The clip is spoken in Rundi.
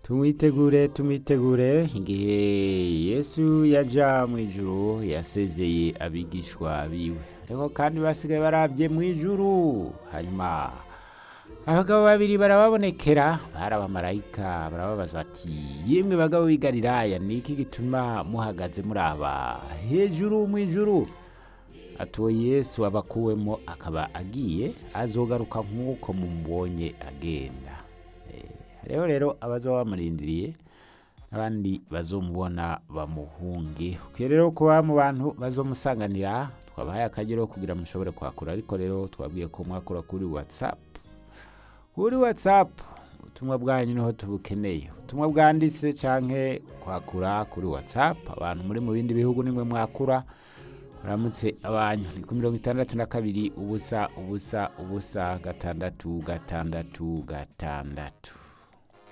tumwitegure tumwitegure igihe yesu yaja mu ijuru yasezeye abigishwa biwe ariko kandi basigaye barabye mu ijuru hanyuma abagabo babiri barababonekera bari abamarayika barababaza bati yemwe bagabo b'i galilaya ni iki gituma muhagaze muraba hejuru mu ijuru atuwo yesu abakuwemo akaba agiye azogaruka nk'uko mumubonye agenda Eh, hariho rero abazoba bamurindiriye n'abandi bazomubona bamuhunge ukwiye rero kuba mu bantu bazomusanganira twabahaye akagero kugira mushobore kwakura ariko rero twabwiye ko mwakura kuri whatsapp kuri whatsapp ubutumwa bwanyu niho tubukeneye ubutumwa bwanditse canke kwakura kuri whatsapp abantu muri mu bindi bihugu nimwe mwakura muramutse abanyu ni ku mirongo itandatu na kabiri ubusa ubusa ubusa gatandatu gatandatu gatandatu